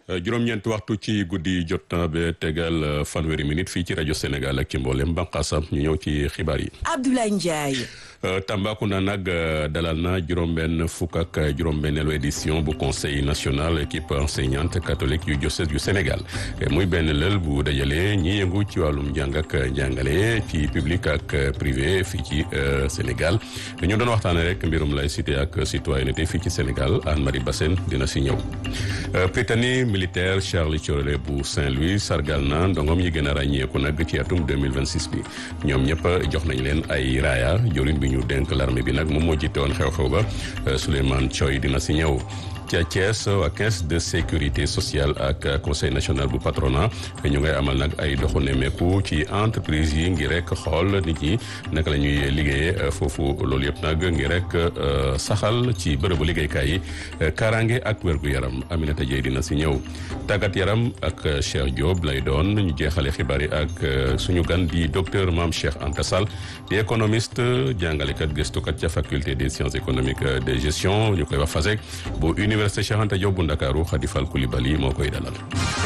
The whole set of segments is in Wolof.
juróom-ñeent waxtu ci guddi jot na ba tegal fanweeri minute fii ci rajo Sénégal ak ci mboolem bànqaasam ñu ñëw ci xibaar yi. Abdoulaye Ndiaye. Tambacounda nag dalal na juróom-benn fukk ak juróom-benneelu édition bu conseil national équipe enseignante catholique yu diocèse yu Sénégal muy benn lël bu dajale ñi yëngu ci wàllum njàng ak njàngale ci public ak privé fii ci Sénégal ñu doon waxtaanee rek mbirum laïcité ak citoyenneté fii ci Sénégal Anne-Marie Bassène dina si ñëw. Prytanée militaire Charles Thioréré bu Saint-Louis sargal na ndongom yi gën a ràññeeku nag ci atum 2026 bi ñoom ñëpp jox nañ leen ay raaya jorin bi ñu dénk l'armée bi nag moom moo jiite woon xew-xew ba Souleymane Thioy dina si ñëw ca Thiès waa caisse de sécurité sociale ak conseil national bu patronat ñu ngay amal nag ay doxu nemmeeku ci entreprise yi ngir rek xool nit ñi naka la ñuy liggéeyee foofu loolu yëpp nag ngir rek saxal ci bërëbu liggéeykaay yi kaaraange ak wérgu yaram Aminata Dieye dina si ñëw tàggat yaram ak Cheikh Diop lay doon ñu jeexale xibaar yi ak suñu gan di docteur Mame Cheikh Anta Sall di économiste jàngalekat gëstukat ca faculté des sciences économiques de gestion ñu koy wax FASEG bu université Cheikh Anta Diop bu Ndakaaru Khady Fall Coulibaly moo koy dalal.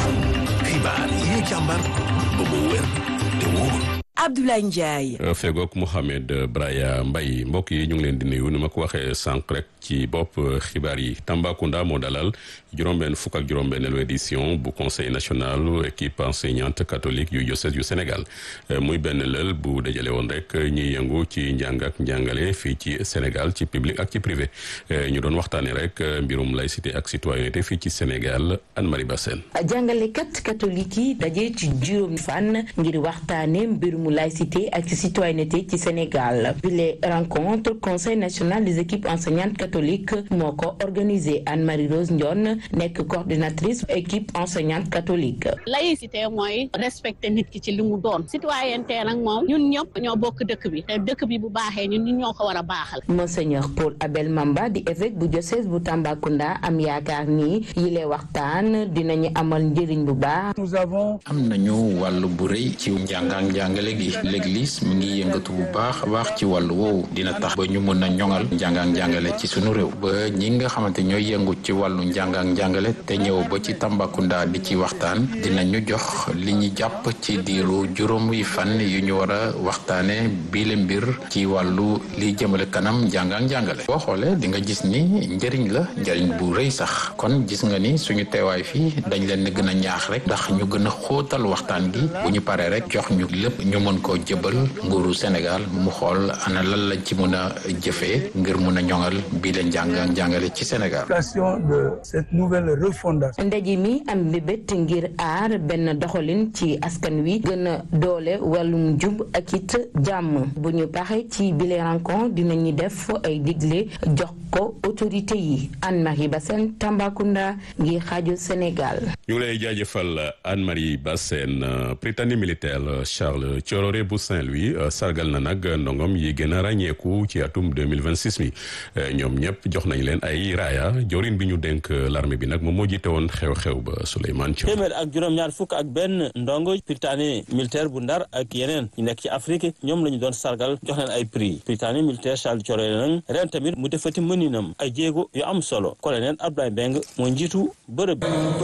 xibaar yi ñu càmbar ba mu wér te wóor. Abdoulaye Ndiaye. fegook Mouhamed Braya Mbaye mbokk yi ñu ngi leen di nuyu ni ma ko waxee sànq rek ci bopp xibaar yi Tambacounda moo dalal juróom-benn fukk ak juróom-benneelu édition bu conseil national équipe enseignante catholique yu diocèse yu Sénégal muy benn lël bu dajale woon rek ñiy yëngu ci njàng ak njàngale fii ci Sénégal ci public ak ci privé ñu doon waxtaanee rek mbirum laïcité ak citoyenneté fii ci Sénégal Anne-Marie Bassène. jàngalekat catholique yi daje ci juróomi fan ngir waxtaanee mbirum laïcité ak citoyenneté ci Sénégal bi les rencontres conseil national des équipes enseignantes catholiques moo ko organisé Anne-Marie Rose Ndione nekk coordinatrice équipe enseignante catholique. laïcité mooy respecter nit ki ci li mu doon citoyenneté nag moom ñun ñëpp ñoo bokk dëkk bi te dëkk bi bu baaxee ñun ñun ñoo ko war a baaxal. Monseigneur Paul Abel Mamba di évêque bu diocèse bu Tambacounda am yaakaar ni yile waxtaan dinañu amal njëriñ bu baax. nous avons. am nañu wàll bu rëy ci njàng ak njàngale gi l'église mi ngi yëngatu bu baax a baax ci wàllu woowu dina tax ba ñu mën a ñoŋal njàng ak njàngale ci sunu réew ba ñi nga xamante ñooy yëngu ci wàllu njàng ak njàngale te ñëw ba ci Tambacounda di ci waxtaan dinañu jox li ñu jàpp ci diiru juróomi fan yu ñu war a waxtaane biile mbir ci wàllu li jëmale kanam njàng ak njàngale boo xoolee di nga gis ni njëriñ la njëriñ bu rëy sax kon gis nga ni suñu teewaay fii dañ leen gën a ñaax rek ndax ñu gën a xóotal waxtaan gi bu ñu paree rek jox ñu lépp ñu mën koo jëbal nguuru Sénégal mu xool ana lan lañ ci mën a jëfee ngir mun a ñoŋal bii la njàng ak njàngale ci Sénégal. de cette nouvelle refondation. ndaje mi am mbébét ngir aar benn doxalin ci askan wi gën a doole wàllum jub ak it jàmm bu ñu paxe ci bile rencontre dinañu def ay digle jox ko autorité yi Anne-Marie Bassène Tambacounda ngir xaaju Sénégal. ñu ngi lay jaajëfal Anne-Marie Bassène Prytanée militaire Charles Thioréré bu Saint-Louis sargal na nag ndongom yi gën a ràññeeku ci atum 2026 mi ñoom ñëpp jox nañ leen ay raaya jorin bi ñu dénk l'armée bi nag moom moo jiite woon xew-xew ba Souleymane Thiaw. téeméer ak juróom-ñaar fukk ak benn ndongo Prytanée militaire bu Ndar ak yeneen ñu nekk ci Afrique ñoom la ñu doon sargal jox leen ay prix Prytanée militaire Charles Thioréré nag ren tamit mu defati mëninam ay jéego yu am solo colonel Abdoulaye Beng moo njiitu bërëb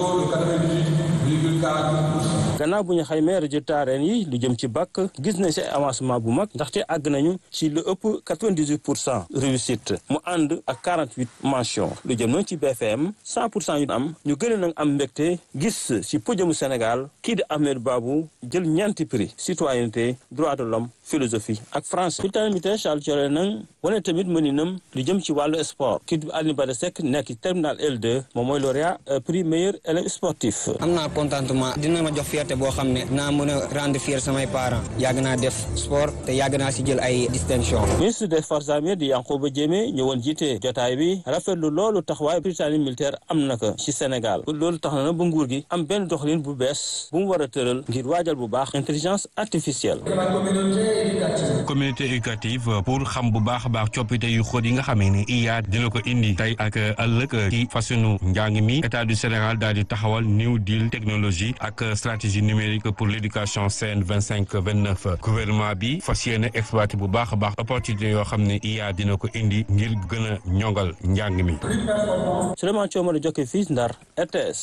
gannaaw bu ñu xaymee résultat ren yi lu jëm ci bac gis nañ si avancement bu mag ndaxte àgg nañu ci lu ëpp 98 pour cent réussite mu ànd ak 48 mention lu jëm nañ ci BFM 100 pour cent yu am ñu gën a nag am mbégte gis si podiumu Sénégal kii di Ahmed Babou jël ñeenti prix citoyenneté droit de l'homme philosophie ak français Prytanée militaire Charles Thioréré nag wane tamit mëninam lu jëm ci wàllu sport kii di Alioune Bada Seck nekk ci terminal L2 moom mooy lauréat prix meilleur élève sportif am naa contentement dina ma jox fierté boo xam ne naa mën a rendre fier samay parents yàgg naa def sport te yàgg naa si jël ay distinction ministre des forces armées di Yankhoba Diémé ñëwoon jiite jotaay bi rafetlu loolu taxawaay Prytanée militaire am na ko ci Sénégal loolu tax na na ba nguur gi am benn doxalin bu bees bu mu war a tëral ngir waajal bu baax intelligence artificielle communauté éducative pour xam bu baax a baax coppite yu xóot yi nga xamee ni IA dina ko indi tey ak ëllëg ci fasunu njàng mi état du Sénégal daal di taxawal new deal technologie ak stratégie numérique pour l'éducation CN vingt cinq vingt neuf gouvernement bi fas yéene exploité bu baax a baax opportunité yoo xam ne IA dina ko indi ngir gën a ñongal njàng mi. Souleymane Thiaw ma la jokkee fii Ndar RTS.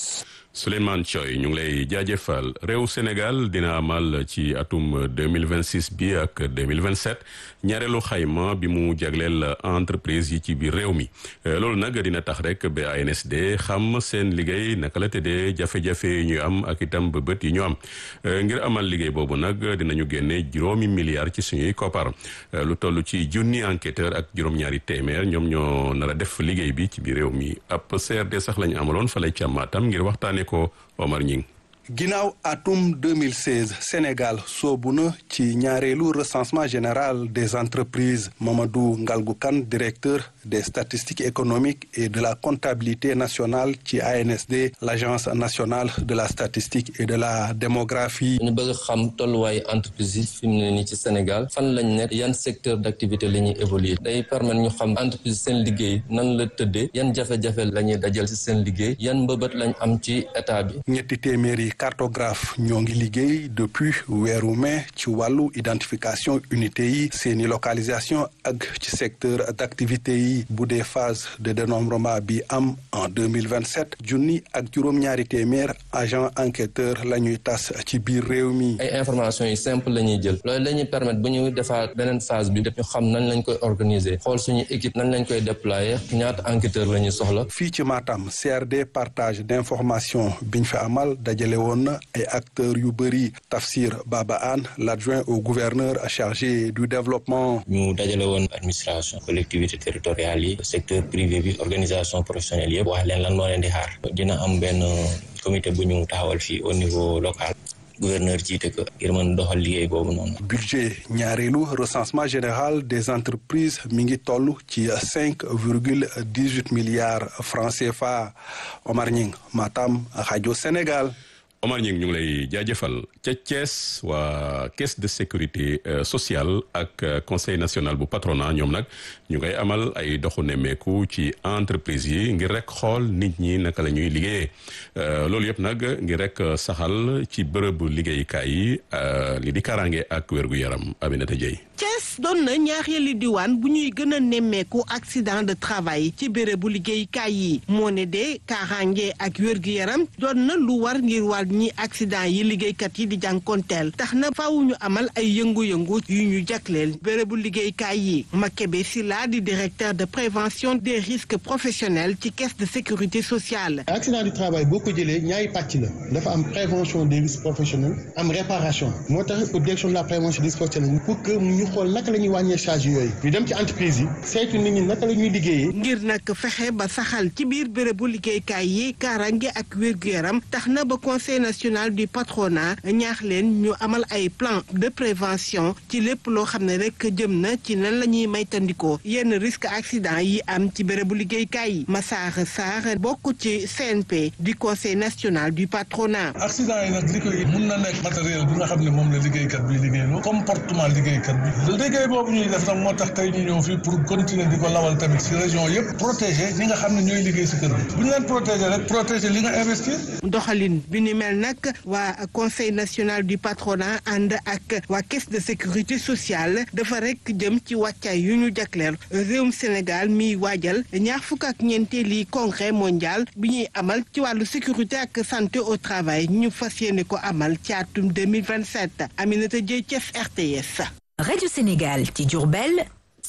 Souleymane Thioy ñu ngi lay jaajëfal réew Sénégal dina amal ci atum 2026 bi ak 2027 ñaareelu xayma bi mu jagleel entreprise yi ci biir réew mi loolu nag dina tax rek ba ANSD xam seen liggéey naka la tëddee jafe-jafe yi ñu am ak itam bëbët yi ñu am ngir amal liggéey boobu nag dinañu génne juróomi milliards ci suñuy koppar lu toll ci junni enquêteur ak juróom-ñaari téeméer ñoom ñoo nar a def liggéey bi ci biir réew mi ab CRD sax lañu amaloon fa lay càmmaatam ngir waxtaane ko Omar Ñing ginnaaw atum 2016 Sénégal soobu na ci ñaareelu recensement général des entreprises Mamadou Ngalgou Kane directeur des statistiques économiques et de la comptabilité nationale ci ANSD l'agence nationale de la statistique et de la démographie. ñu bëgg xam tolluwaayu entreprise yi fi mu ne nii ci Sénégal fan lañ nekk yan secteur d'activité la ñuy évoluer day permettre ñu xam entreprise seen liggéey nan la tëddee yan jafe-jafe la ñuy dajal ci seen liggéey yan mbëbët lañ am ci état bi. ñetti téeméeri cartographe ñoo ngi liggéey depuis weeru mai ci wàllu identification unité yi seeni localisation ak ci secteur d'activité yi bu dee phase de dénombrement bi am en 2027 junni ak juróom-ñaari téeméer agent enquêteur la ñuy tas ci biir réew mi ay informations yi simple la ñuy jël loolu la ñuy permettre bu ñu defaat beneen phase bi ñu xam nañ lañ koy organiser xool suñu équipe nañ lañ koy déployer ñaata enquêteur la ñuy soxla fii ci Matam CRD partage d'information biñ fi amal dajale woon na ay acteurs yu bëri Tafsir Baba Anne l'adjoint au gouverneur chargé du développement ñu dajale woon administration collectivité territoriale yi secteur privé bi organisation professionnelle yëpp wax leen lan moo leen di xaar dina am benn comité bu ñu taxawal fii au niveau local gouverneur jiite ko ngir mën doxal liggéey boobu noonu. budget ñaareelu recensement général des entreprises mi ngi toll ci cinq virgule dix huit milliards francs CFA Omar Ñing Matam rajo Sénégal. Omar Ñing ñu ngi lay jaajëfal ca Thiès waa caisse de sécurité sociale ak conseil national bu patronat ñoom nag ñu ngay amal ay doxu nemmeeku ci entreprise yi ngir rek xool nit ñi naka la ñuy liggéeyee loolu yëpp nag ngir rek saxal ci bërëbu liggéeyukaay yi li di karange ak wér-gu-yaram Aminata Dieye Thiès doon na ñaareelu diwaan bu ñuy gën a nemmeeku accident de travail ci bérébu liggéeyukaay yi moo ne de kaaraange ak wér-gu-yaram doon na lu war ngir wàll ñi accident yi liggéeykat yi di jànkonteel tax na faaw ñu amal ay yëngu-yëngu yu ñu jagleel bérébu liggéeykaay yi Makebe Silla di directeur de prévention des risques professionnels ci caisse de sécurité sociale. accident du travail boo ko jëlee ñaari pàcc la dafa am prévention des risques professionnels am réparation moo tax direction de la prévention des risques professionnels pour que ñu xool naka la ñuy wàññee charge yooyu ñu dem ci entreprise yi saytu nit ñi naka la ñuy liggéeyee. ngir nag fexe ba saxal ci biir bérébu liggéeykaay yi kaaraange ak wér-gu-yaram tax na ba conseil national du patronat ñaax leen ñu amal ay plan de prévention ci lépp loo xam ne rek jëm na ci nan la ñuy maytandikoo yenn risque accident yi am ci bérébu liggéeykaay yi Massar Sarr bokk ci CNP du conseil national du patronat. accident yi nag li koy mun na nekk matériel bi nga xam ne moom la liggéeykat bi liggéeyloo comportement liggéeykat bi liggéey boobu ñuy def nag moo tax tey ñu ñëw fii pour continuer di ko lawal tamit ci région yëpp protéger ñi nga xam ne ñooy liggéey si kër bi bu ñu leen protéger rek protéger li nga investir. doxalin bi ni mel nag waa conseil national du patronat ànd ak waa caisse de sécurité sociale dafa rek jëm ci wàccaay yu ñu jagleel réewum Sénégal miy waajal ñaar fukk ak ñeenteeli congrès mondial bi ñuy amal ci wàllu sécurité ak santé au travail ñu fas yéene ko amal ci atum 2027 Aminata Dieye Thiès RTS. rajo Sénégal ci Diourbel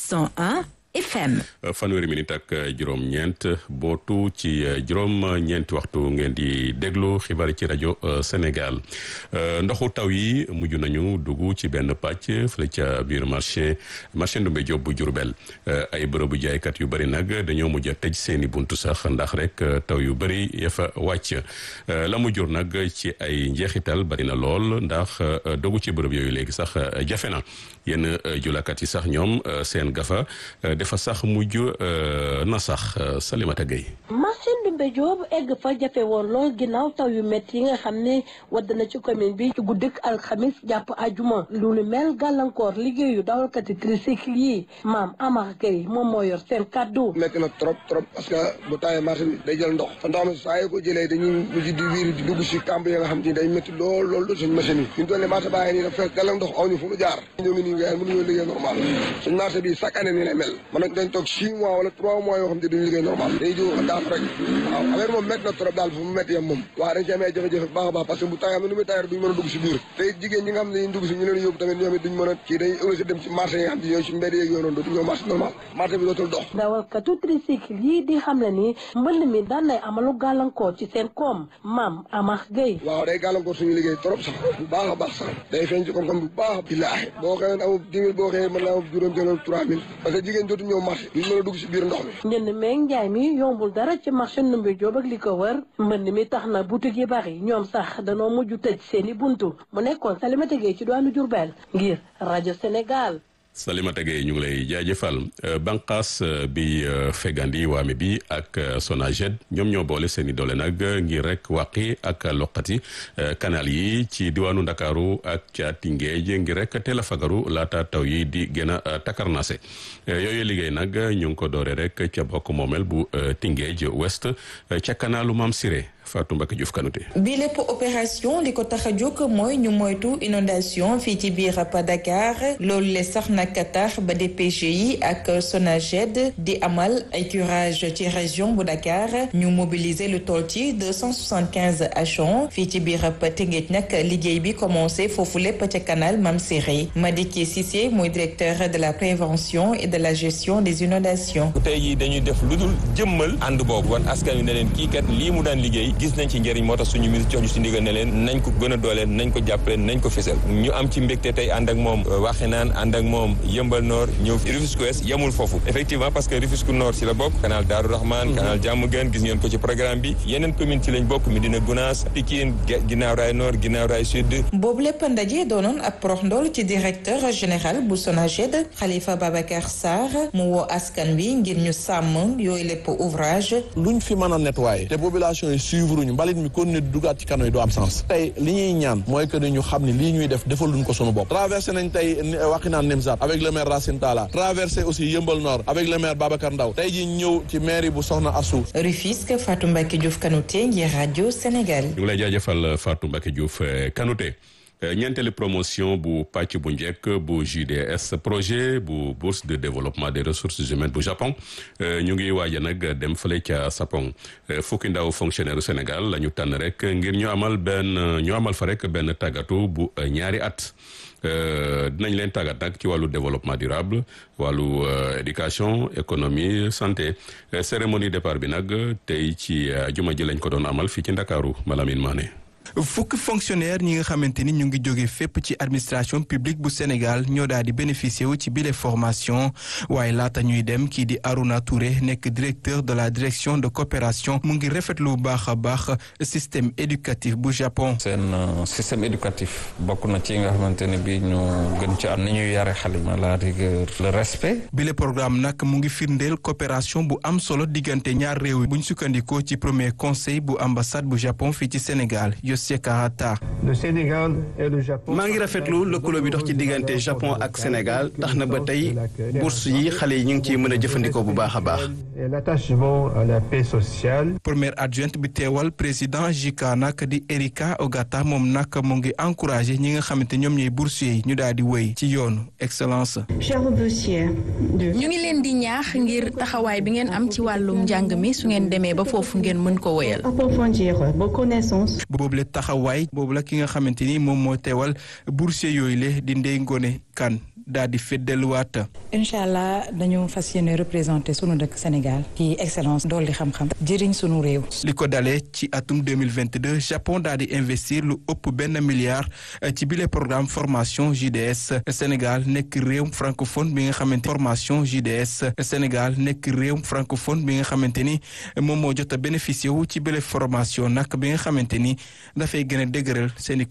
101 FM. fanweeri minute ak juróom-ñeent bootu ci juróom-ñeenti waxtu ngeen di déglu xibaar ci rajo Sénégal ndoxu taw yi mujj nañu dugg ci benn pàcc fële ca biir marché marché Ndoumbé Diop bu Diourbel ay bërëbu jaaykat yu bëri nag dañoo mujj a tëj seeni buntu sax ndax rek taw yu bëri ya fa wàcc la mu jur nag ci ay njeexital bari na lool ndax dogu ci bërëb yooyu léegi sax jafe na yenn julakat yi sax ñoom seen gafa. dafa sax mujj na sax Salimata Gueye marché Ndoumbé Diop egg fa jafe woon lool ginnaaw taw yu métti yi nga xam ne wadd na ci commune bi ci guddik alxamis jàpp ajuma lu nu mel gàllankoor liggéeyu dawalkati tricycle yi maam Amar Gueye moom moo yor seen kàddu métti na trop trop parce que bu tawee marché bi day jël ndox fa ndox mi saa yoo ko jëlee dañuy mujj di wiiri di dugg si camp yi nga xam te ni day métti lool lool do suñ machine yi ñu toll ne marché baa ngi nii dafa fekk gàllan ndox aw ñu fu mu jaar ñu ngi nii ñun gars mënuñoo liggéey normal suñ marché bi chaque année nii lay mel man nañ dañ toog six mois wala trois mois yoo xam ne duñu liggéey normal dañuy jóg daaf rek waaw affaire moom métti na trop daal fu mu métti yam moom waaw dañ ci amee jafe-jafe baax a baax parce que bu tawee am na nu muy tawee duñ mën a dugg si biir te jigéen ñi nga xam ne dañuy dugg si ñu leen yóbbu tamit ñoom it duñ mën a kii dañuy obligé dem ci marché yi nga xam ne ñooy si mbedd yeeg yooyu noonu dootu ñëw marché normal marché bi dootul dox dawalkatu tricycle yii di xam le ni mbënd mi daan nay amalu gàllankoor ci seen koom maam Amar Gueye waaw day gàllankoor suñu liggéey trop sax bu baax a baax sax day feeñ ci koom-koom bu baax billaahi boo xëyoon amul dix mille boo xëyee mën naa am juróom jëloon trois mille parce que jigéen dootu ñëw marché duñ mën a dugg si biir ndox mi njënd meeg njaay mi yombul dara ci marché Ndoumbé Diop ak li ko wër mbënd mi tax na boutique yi bari ñoom sax danoo mujj tëj seeni buntu mu nekkoon Salimata Gueye ci doonu Diourbel ngir rajo Sénégal Salimata Gueye ñu ngi lay jaajëfal banqaas bi fegandi waame bi ak Sonaged ñoom ñoo boole seen i doole nag ngir rek wàqi ak loqati canal yi ci diwaanu Ndakaaru ak ca Tingeej ngir rek teel a fagaru laata taw yi di gën a takarnase yooyu liggéey nag ñu ngi ko doore rek ca bokk moomel bu Tingeej Ouest ca kanalu Mam Siré Fatou Mbacke Diouf Kanouté bi lépp opération li ko tax a jóg mooy ñu moytu inondation fii ci biir Dakar loolu le sax nag tax ba DPG yi ak Sonaged di amal ay curage ci région bu Dakar ñu mobiliser lu toll ci deux cent soixante quinze agents fii ci biir Tëngéej nag liggéey bi commencé foofu lépp ca canal Mam Siré Madické Cissé mooy directeur de la prévention et de la gestion des inondations. tey jii dañuy def lu dul jëmmal ànd boobu wan askan wi ne leen kii kat lii mu daan liggéey. gis nañ ci njëriñ moo tax suñu ministre jox ñu si ndigal ne leen nañ ko gën a dooleel nañ ko jàppale nañ ko fésal ñu am ci mbégte tey ànd ak moom Waxinaan ànd ak moom Yëmbal Nord ñëw Rufisque Ouest yemul foofu effectivement parce que Rufisque Nord si la bokk canal Daaru Rahman canal Diamaguène gis ngeen ko ci programme bi yeneen commune ci lañ bokk Médina Gounass Pikine Guinaw Rail Nord Guinaw Rail Sud boobu lépp ndaje doonoon ab prox ndool ci directeur général bu Sonaged Khalifa Babacar Sarr mu woo askan wi ngir ñu sàmm yooyu lépp ouvrage luñ fi mën a nettoyer te population yi suivre ñu mbalit mi kon ne dugaat ci kano yi du am sens tey li ñuy ñaan mooy que ni ñu xam ne lii ñuy def defaluñ ko sunu bopp traversé nañ tey Wakhinane Nimzatt avec le maire Racine Talla traversé aussi Yëmbal Nord avec le maire Babacar Ndaw tey ji ñëw ci mairie bu Soxna Assou Rufisque Fatou Mbacke Diouf Kanouté ngir rajo Sénégal ñu ngi lay jaajëfal Fatou Mbacke Diouf Kanouté ñeenteelu promotion bu pàcc bu njëkk bu JDS projet bu bourse de développement des ressources humaines bu Japon ñu ngi waaja nag dem fële ca Sapong fukki ndaw fonctionnaire Sénégal la ñu tànn rek ngir ñu amal benn ñu amal fa rek benn tàggatu bu ñaari at dinañ leen tàggat nag ci wàllu développement durable wàllu éducation économie santé cérémonie départ bi nag tey ci juma ji lañ ko doon amal fii ci Ndakaaru Malamine Mané fukk fonctionnaire ñi nga xamante ni ñu ngi jóge fépp ci administration publique bu Sénégal ñoo daal di bénéficier wu ci bile formation waaye laata ñuy dem kii di Arouna Touré nekk directeur de la direction de coopération mu ngi rafetlu bu baax a baax système éducatif bu Japon. seen système éducatif bokk na ci nga xamante ne bii ñu gën ci am ni ñuy yare xale yi la rigueur le respect. bile programme nag mu ngi firndeel coopération bu am solo diggante ñaar réew yi bu ñu sukkandikoo ci premier conseil bu ambassade bu Japon fii ci Sénégal. le Sénégal et le Japon. maa ngi rafetlu lëkkaloo bi dox ci diggante Japon ak Sénégal tax na ba tey bourse yi xale yi ñu ngi ciy mën a jëfandikoo bu baax a baax. et l'attachement à la paix sociale. première adjointe bi teewal président JICA nag di Erika Ogata moom nag mu ngi encouragé ñi nga xamante ñoom ñooy boursiers yi ñu daal di wéy ci yoonu excellence. ñu ngi leen di ñaax ngir taxawaay bi ngeen am ci wàllum njàng mi su ngeen demee ba foofu ngeen mën ko wéyal. boobu la taxawaay boobu la ki nga xamante ni moom moo teewal boursier yooyu le di Ndeye Ngone Kane daal di feddeluwaat. incha allah dañu fas yéene représenté sunu dëkk Sénégal ci excellence dool di xam-xam jëriñ sunu réew. li ko dalee ci atum 2022 Japon daal di investir lu ëpp benn milliard ci bile programme formation JDS Sénégal nekk réew francophone bi nga xamante formation JDS Sénégal nekk réew francophone bi nga xamante ni moom moo jot a bénéficié wu ci bile formation nag bi nga xamante ni dafay gën a dëgëral seeni